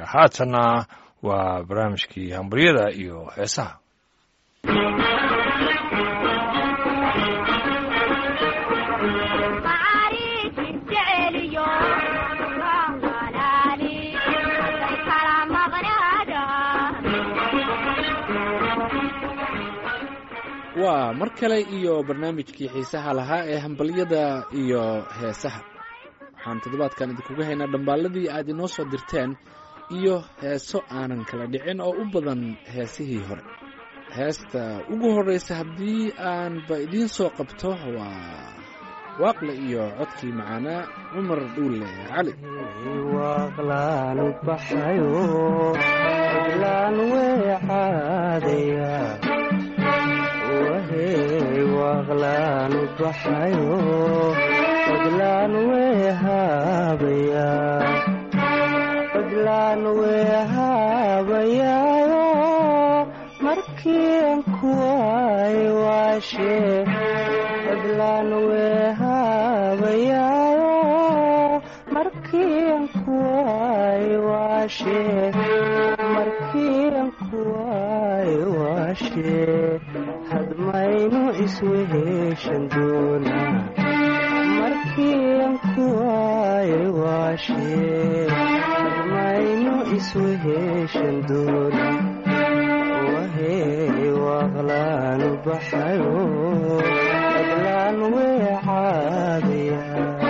haatanna waa barnaamijkii hambaryada iyo heesaha waa mar kale iyo barnaamijkii xiisaha lahaa ee hambalyada iyo heesaha waxaan toddobaadkan idinkuga haynaa dhambaalladii aad inoo soo dirteen iyo heeso aanan kala dhicin oo u badan heesihii hore heesta ugu horreysa haddii aanba idiin soo qabto waa waaqle iyo codkii macaanaa cumar dhuule cali waaqlaan baxayo oglaan weecaadaya wahey waaqlaan baxayo oglaan weehaabaya oglaan weehaabayaayo markiian kuwaay waashe oglaan weehaabayaayo markiian kuwaay waashe markiian kuwaay waashe hadmaynu isweheshan doonaa markiian kuwaay waashe hadmaynu isweheshan doonaa wahey waaqlaanu baxayo oglaan weecaadaya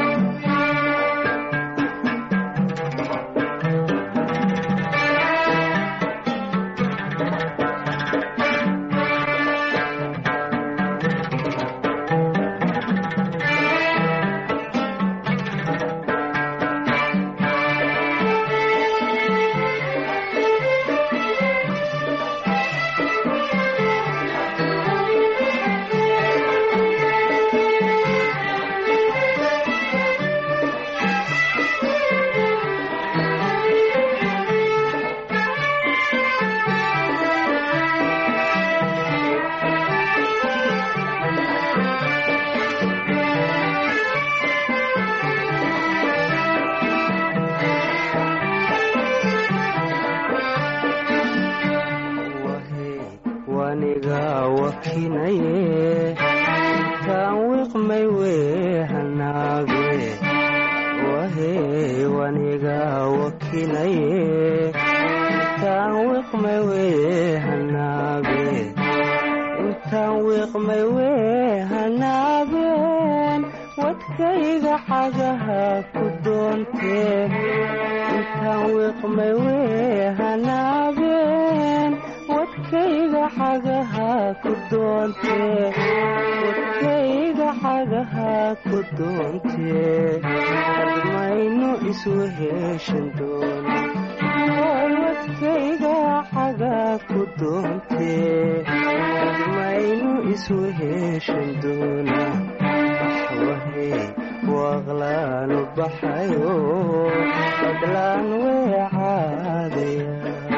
waniga wakinaye intaan wiqmay weehanaage wahey waniga wakinaye intaan wiqmay weehanaage intaan wiqmay weehanaageen wadkayga xagaha ku doontee intaan wiqmay weehanaageen wadkayga xagaha ku doontee wadkayga xagaha ku doontee hadmaynu isweheshan doona oy wadkayga xaga ku doontee hadmaynu isweheshan doona wahey waaqlaanu baxayo oglaan weecaadaya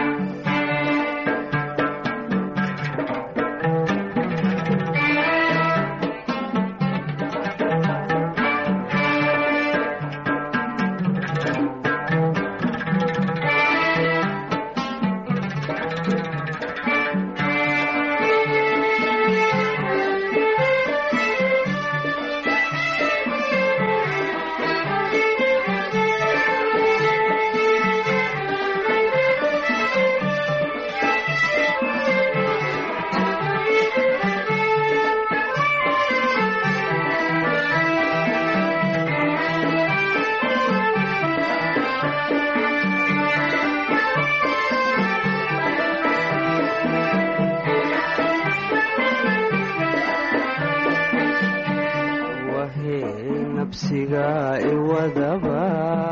wahey nabsiga iwadaba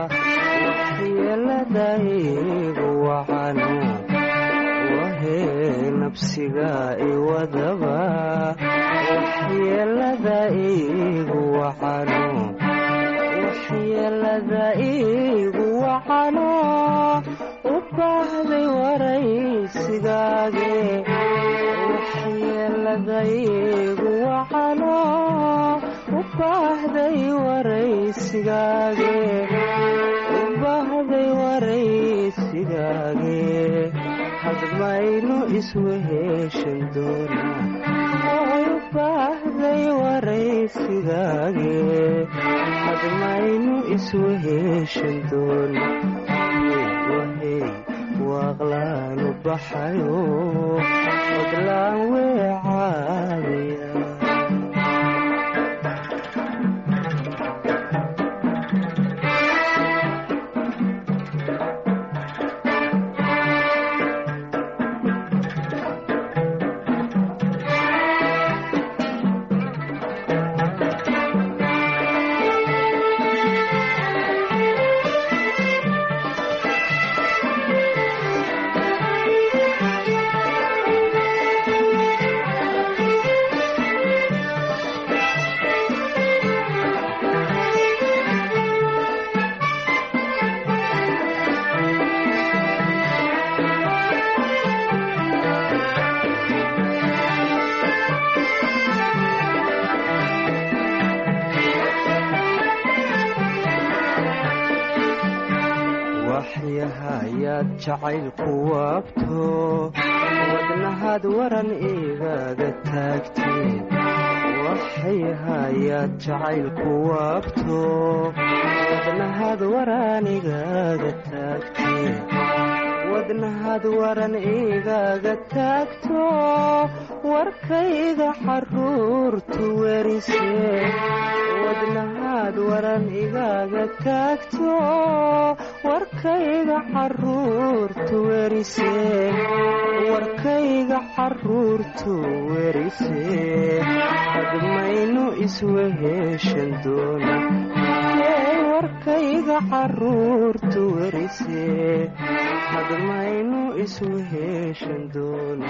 waxyeeladaygu wacano wahey nabsiga iwadaba waxyeelada igu wacano waxyeelada igu wacano u baahday waraysigaage waxyeelada igu wacano u baahday waraysigaage u baahday waraysiga waraysigaage hadmaynu isweheshan doonaa oy u baahday waraysigaage hadmaynu isweheshan doonaa wahey waaqlaanu baxayo odlaan weecaadiya waxyahayaad jacaylku waabto wadnahaad waran igaga taagteen waxyahayaad jacaylku waabto wadnahaad waran igaga taagteen wadnahaad waran igaga taagto warkayga xaruurtu werisee wadnahaad waran igaga taagto warkayga xaruurtu werisee warkayga xaruurtu werisee hadmaynu isweheshan doona ee warkayga xaruurtu werisee hadmaynu isweheshan doona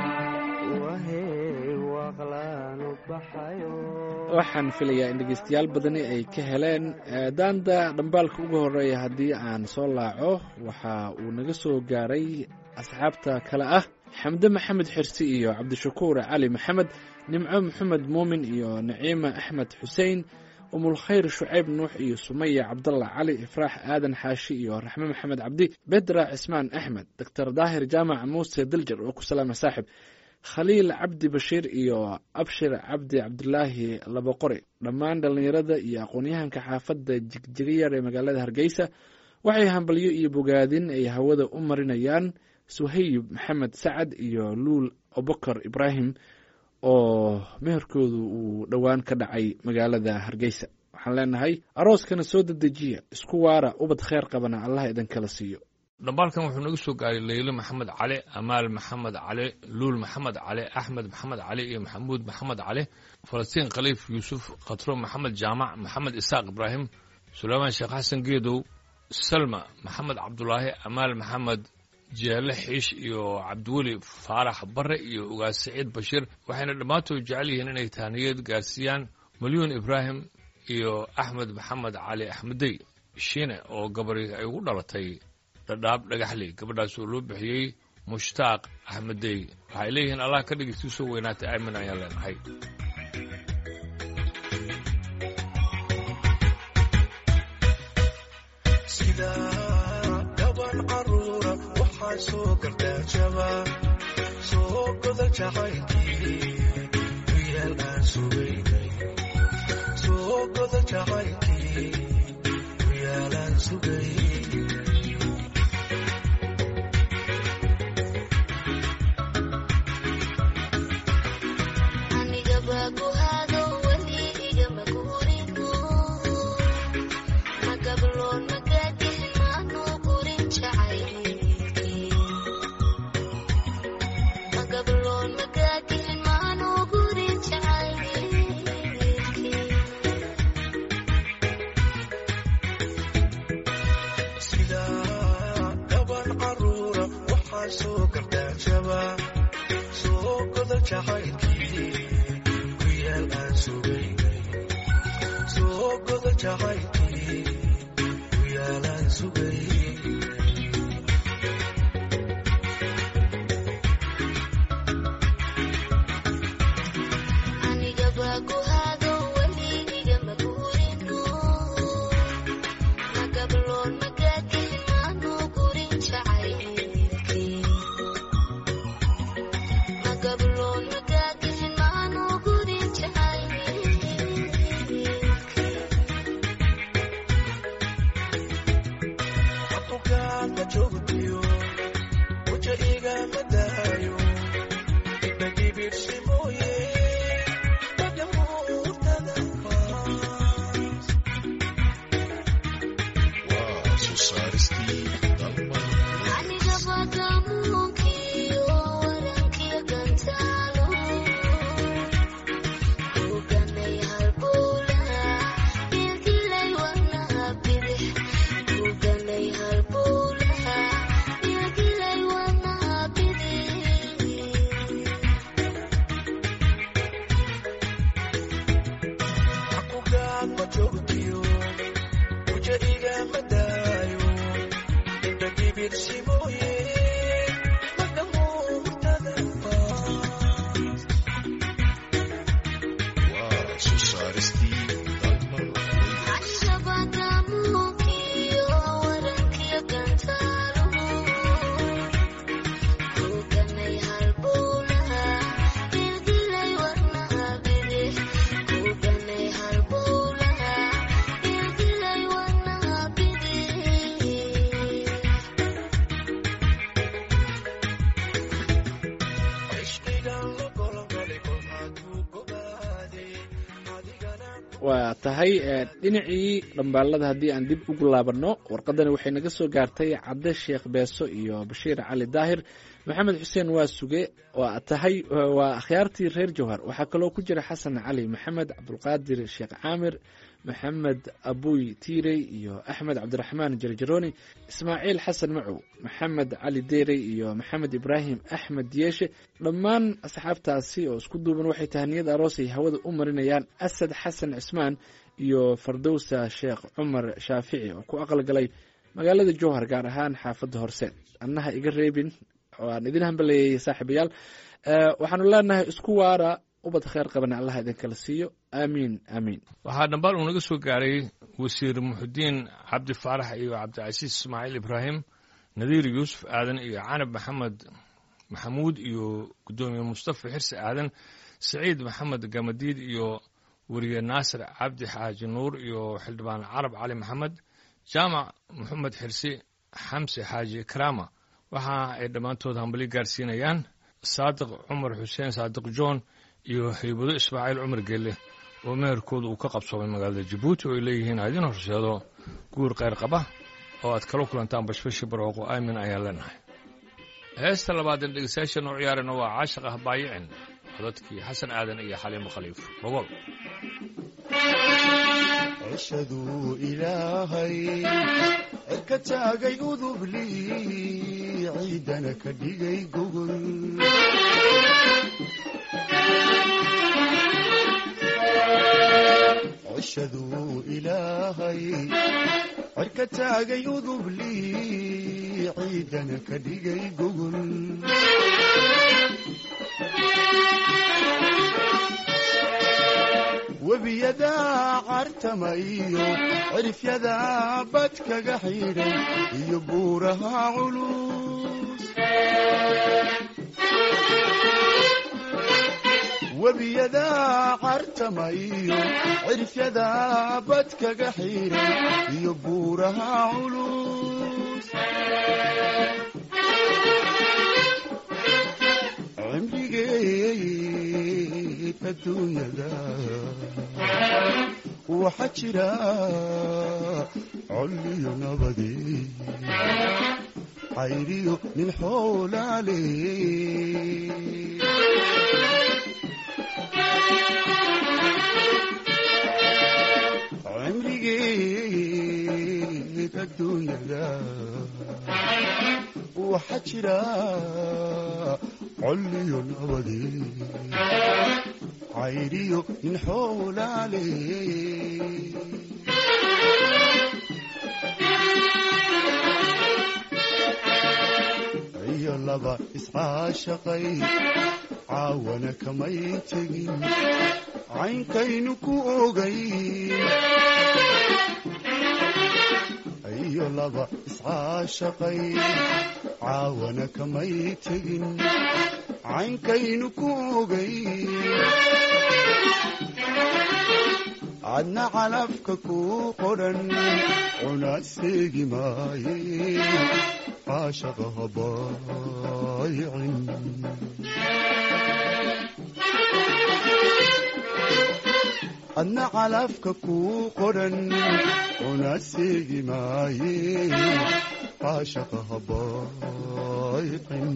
wahey waaqlaanu baxayo waxaan filayaa in dhegeystayaal badani ay ka heleen daanda dhambaalka ugu horeeya haddii aan soo laaco waxa uu naga soo gaaray asxaabta kale ah xamde maxamed xirsi iyo cabdishakuur cali maxamed nimco maxamed muumin iyo naciima axmed xuseen umulkhayr shucayb nuux iyo sumaya cabdalla cali ifraax aadan xaashi iyo raxme maxamed cabdi bedra cismaan axmed doctor daahir jaamac muuse diljar oo ku salaama saaxib khaliil cabdi bashiir iyo abshir cabdi cabdulaahi labaqori dhammaan dhallinyarada iyo aqoon-yahanka xaafadda jigjigayar ee magaalada hargeysa waxay hambalyo iyo bogaadin ay hawada u marinayaan suhayb maxamed sacad iyo luul abubakar ibraahim oo meherkoodu uu dhowaan ka dhacay magaalada hargeysa waxaan leenahay arooskana soo dedejiya isku waara ubad kheyr qabana allah idinkala siiyo dhambaalkan wuxuu naga soo gaaray leyle maxamed cali amaal maxamed cali luul maxamed cali axmed maxamed cali iyo maxamuud maxamed cali falastiin khaliif yuusuf khatro maxamed jaamac maxamed isaaq ibraahim suleymaan sheekh xasan geedow salma maxamed cabdulaahi amaal maxamed jeele xiish iyo cabdiweli faarax bare iyo ugaas saciid bashiir waxayna dhammaantood jecel yihiin inay tahniyad gaarsiiyaan malyuun ibraahim iyo axmed maxamed cali axmedey shiine oo gabari ay ugu dhalatay dhadhaab dhagaxley gabadhaas oo loo bixiyey mushtaaq axmedey waxay leeyihiin allah ka dhigistii soo weynaatay aamin ayaan leenahay sida gaban caruura waxaa soo gardaajaba soo goda jacaylkii wiyaal aan sugaynay soo goda jacaylkii wiyaal aan sugayn sida gaban caruura waxaa soo gardaajaba soo goda jacaylkii wiyaal aan sugaynay soo goda jacaylkii wiyaal aan sugayn Magabroon magaadin maanu gurin jacayl dirsimooye madhamuurtada waa soo saaristii dalmal ishqigan la golongolay kol hadduu gobaaday adigana waa tahay ee, dhinacii dhambaalada haddii aan dib ugu laabanno warqadani waxay naga soo gaartay cadde sheekh beeso iyo bashiir cali daahir maxamed xuseen waa suge waa tahay waa akhyaartii reer jawhar waxaa kaloo ku jira xasan cali maxamed cabdulqaadir sheekh caamir maxamed abuy tiirey iyo axmed cabdiraxmaan jarjarooni ismaaciil xasan macow maxamed cali deerey iyo maxamed ibraahim axmed yeeshe dhammaan asxaabtaasi oo isku duuban waxay tahaniyad aroos ay hawada u marinayaan asad xasan cismaan iyo fardowsa sheekh cumar shaafici oo ku aqalgalay magaalada jowhar gaar ahaan xaafadda horseed annaha iga reebin oo aan idin hambaleeyay saaxiibayaal Eh, waxaanu leenahay isku waara ubad kheyr qabana allah idinkala siiyo aamiin aamiin waxaa dhambaal uu naga soo gaaray wasiir muxudiin cabdi faarax iyo cabdicasiis ismaaciil ibraahim nadiir yuusuf aadan iyo canab maxamed maxamuud iyo guddoomiye mustafa xirsi aadan siciid maxamed gamadiid iyo weriye naasir cabdi xaaji nuur iyo xildhibaan carab cali maxamed jaamac maxamed xirsi xamse xaaji karaama waxa ay dhammaantood hambali gaarsiinayaan saadiq cumar xuseen saadiq john iyo haybado ismaaciil cumar gelle oo meherkooda uu ka qabsoomay magaalada jabuuti oo ay leeyihiin ha idin horseedo guur kheyr qaba oo aad kala kulantaan bashbashi barooqo aamin ayaan leenahay heesta labaadeen dhegeystayaasha noo ciyaarana waa caashiq ah baayicin codadkii xasan aadan iyo xaliimo khaliif rogol cishaduu ilaahay cirka taagay udubli ciidana ka dhigay gogol cishaduu ilaahay cirka taagay udubli ciidana ka dhigay gogol webiyadaa cartama iyo cirifyadaa bad kaga xidhay iyo buuraha culus webiyadaa cartama iyo cirifyadaa bad kaga xidhay iyo buuraha culus cimrigeed adduunyada waxaa jira colliyo nabadi cayriyo nin xoolaale cimrigeed adduunyada waxaa jira colliyo nabadi cayriyo nin xoolaale iyo laba iscaashaqay caawana kamay tegin caynkaynu ku ogayn iyo laba iscaashaqay caawana kamay tegin caynkaynu ku ogayn adna calafka ku qodhan cuna seegi maaye caashaqa habaayicin adna calafka ku qodhan cuna seegi maaye caashaqa habaayicin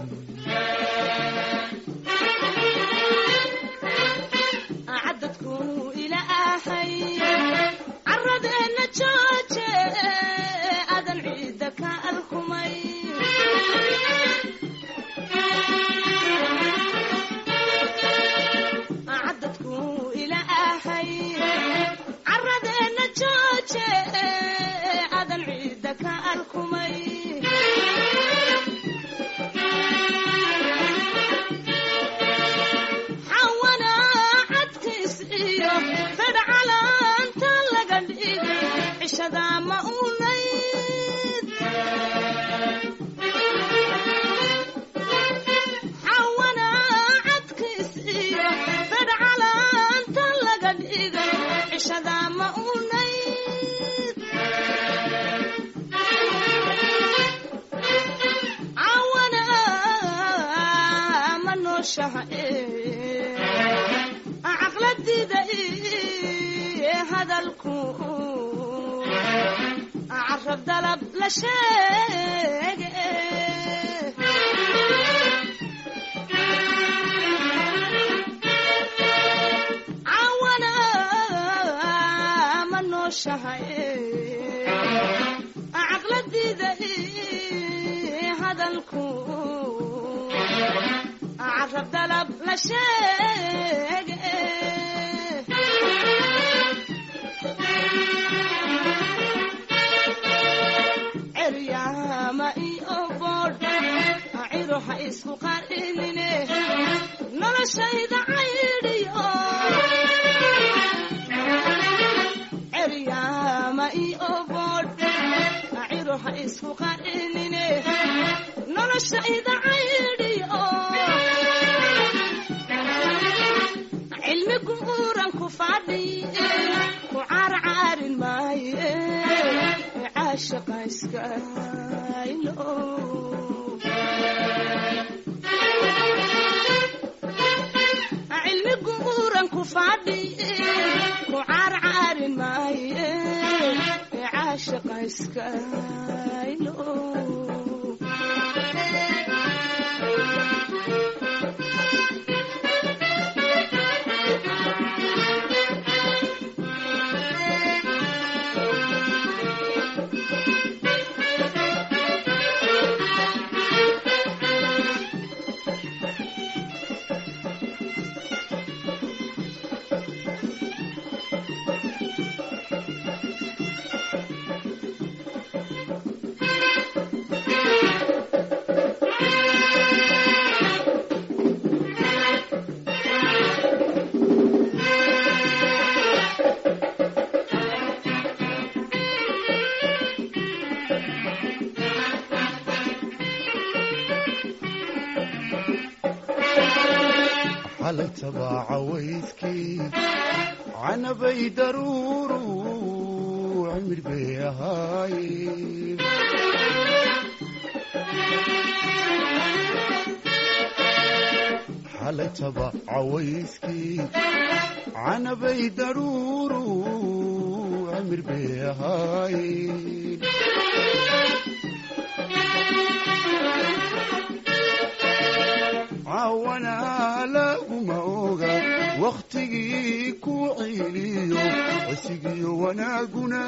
cadadku ilaahay caradeenna jooje adan ciidda ka alkumay cadadku ilaahay caradeenna jooje adan ciidda ka alkumay nooshahay caqladida hadalku carab dalab la sheege cawana ma nooshahay caqladida hadalku carab dalab la sheege ceryaama iyo boodh ciro ha isku qarinine noloshayda caydhiyo ceryaama iyo boodh ciro ha isku qarinine noloshayda caydhiyo cilmi guuran ku fadhi ku carcaarin maaye caashaqa iskaylo cilmi guuran ku fadhi ku carcaarin maaye caashaqa iskaylo xalay tabaaca waydkii canabay daruuru cimir bay ahaayeen xalay tabaaca waydkii canabay daruuru cimir bay ahaayeen caawana laguma oga wakhtigii ku ciiliyo cisigiyo wanaaguna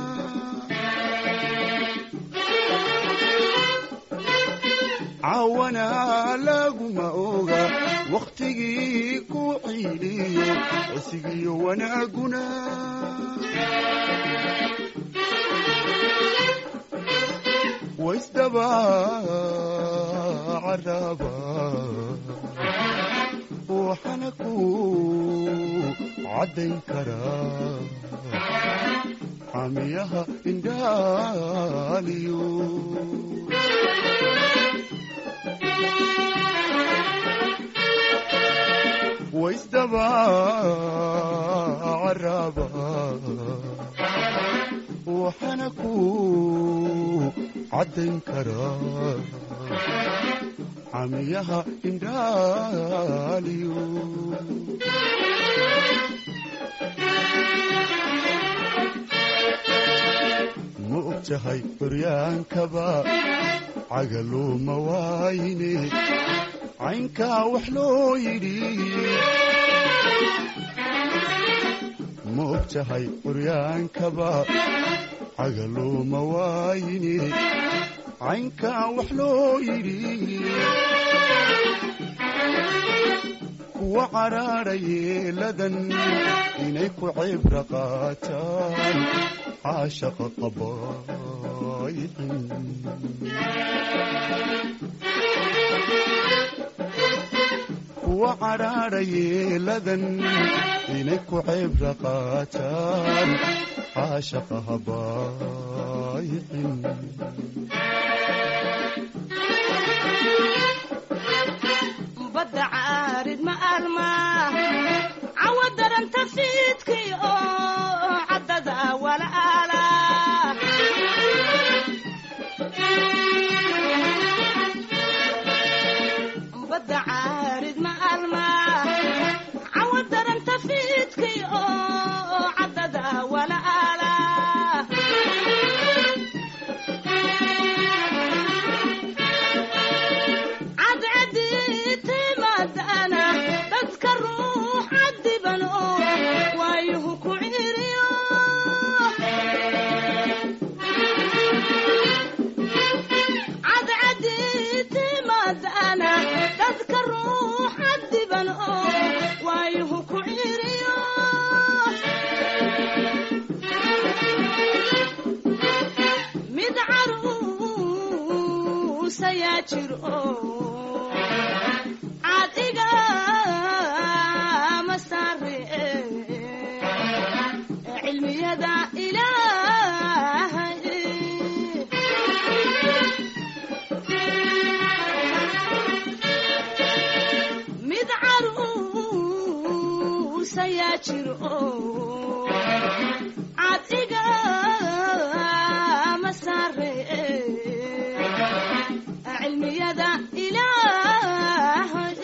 caawana laguma oga wakhtigii ku ciiliyo cisigiyo wanaaguna waisdaba caraba waxana ku caddayn karaa xamiyaha indhaaliyo waisdaba caraba waxana ku caddayn karaa xamiyaha indhaaliyo ma og tahay horyaankaba cagaluuma waayine caynkaa wax loo yidhi ma og tahay horyaankaba cagaluuma waayine caynkaa wax loo yidhi kuwa cadhaadha yeeladan inay ku cibra qaataan caashaqa qabaayicin kuwa cadhaadha yeeladan inay ku cibra qaataan caashaqa habaayicin badda caarid ma almaa cawa daranta fiidkii oo caddada walaala badda caarid ma caruusayaa jiro cadiga ma saare cilmiyada ilaahay mid caruusayaa jiro cadiga ma saare cilmiyada ilaahay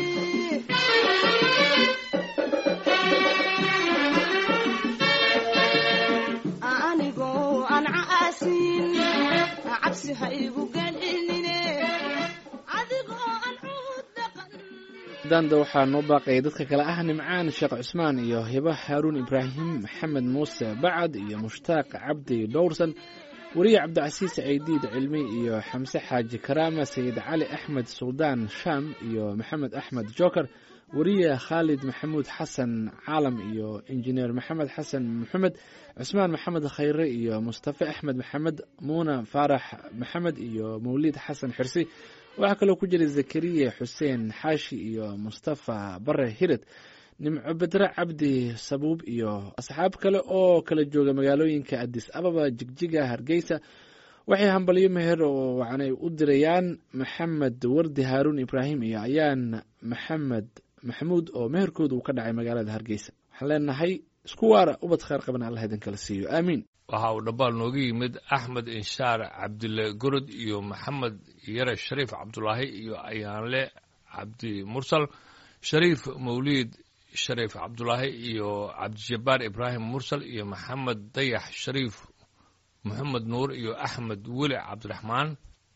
anigoo aan caasin cabsi ha igu gelinine adigoo aan cuud dhaqan daanda waxaa noo baaqaya dadka kale ah nimcaan sheekh cusmaan iyo hiba haaruun ibraahim maxamed muuse bacad iyo mushtaaq cabdi dhowrsan weriye cabdicasiis ceydiid cilmi iyo xamse xaaji karaama sayid cali axmed suldaan shaam iyo maxamed axmed joker weriye khaalid maxamuud xasan caalam iyo injineer maxamed xasan maxamed cusmaan maxamed khayre iyo mustafe axmed maxamed muuna faarax maxamed iyo mawliid xasan xirsi waxaa kaloo ku jira zakariya xuseen xaashi iyo mustafa bare hired nimco bedre cabdi sabuub iyo asxaab kale oo kala jooga magaalooyinka adis ababa jigjiga hargeysa waxay hambalyo meher oo wacanay u dirayaan maxamed wardi haaruun ibraahim iyo ayaan maxamed maxamuud oo meherkooda uu ka dhacay magaalada hargeysa waxaan leenahay isku waara ubad kheyr qaban allah idin kala siiyo aamiin waxa uu dhambaal nooga yimid axmed inshaar cabdile gorod iyo maxamed yare shariif cabdulaahi iyo ayaanle cabdi mursal shariif mawliid shariif cabdulaahi iyo cabdijabbaar ibraahim mursal iyo maxamed dayax shariif moxamed nuur iyo axmed weli cabdiraxmaan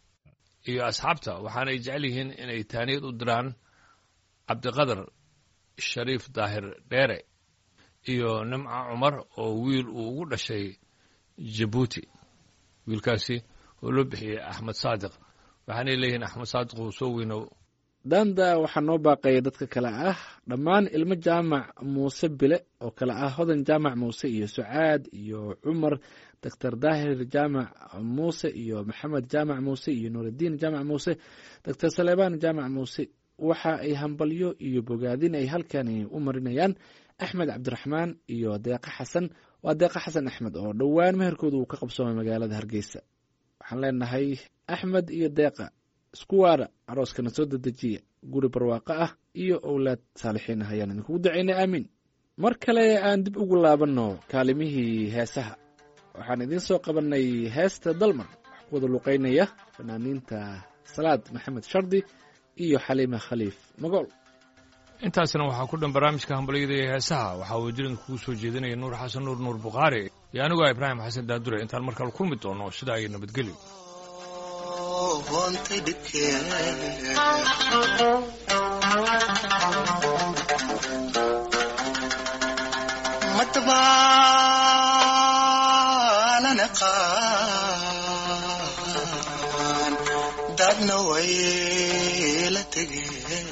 iyo asxaabta waxaanay jecel yihiin inay taaniyad u diraan cabdiqadar shariif daahir dheere iyo nimca cumar oo wiil uu ugu dhashay jabuuti wiilkaasi oo loo bixiyey axmed saadiq waxaanay leeyihiin axmed saadiq uu soo weyno daanda waxaa noo baaqaya dadka kale ah dhammaan ilmo jaamac muuse bile oo kale ah hodan jaamac muuse iyo sucaad iyo cumar doctor daahir jaamac muuse iyo maxamed jaamac muuse iyo nuuraddiin jaamac muuse doctor saleebaan jaamac muuse waxa ay hambalyo iyo bogaadin ay halkani u marinayaan axmed cabdiraxmaan iyo deeqa xasan waa deeqa xasan axmed oo dhowaan meherkooda uu ka qabsoomay magaalada hargeysa waxaan leenahay axmed iyo deeqa isku waara arooskana soo dedejiya guri barwaaqo ah iyo owlaad saalixiin ah ayaan idinkugu ducaynay aamiin mar kale aan dib ugu laabanno kaalimihii heesaha waxaan idiin soo qabanay heesta dalmar wax ku wada luqaynaya fanaaniinta salaad maxamed shardi iyo xaliima khaliif magool intaasna waxaa ku dhan barnaamijka hambalyada iyo heesaha waxaa uu jirin kugu soo jeedinaya nuur xasan nuur nuur bukhaari iyo anigu ah ibraahim xasan daadure intaan markale kulmi doono sidaa iyo nabadgelyo hoontay dhibkee madbaanan aqaan dadna way la tegeen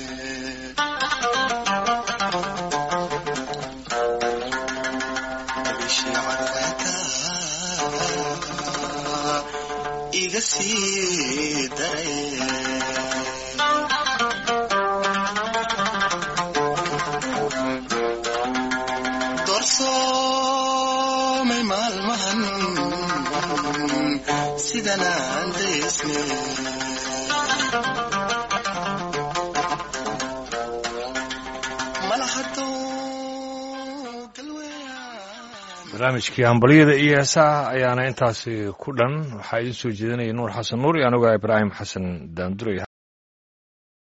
bishii cadceedaa iga sii daray doorsoomay maalmahan sidan aan daysne malahadow galweeyaan barnaamijkii hambalyada iyo heesaha ayaana intaasi ku dhan waxaa idiin soo jeedinaya nuur xasan nuur iyo anigu ah ibraahim xasan daandure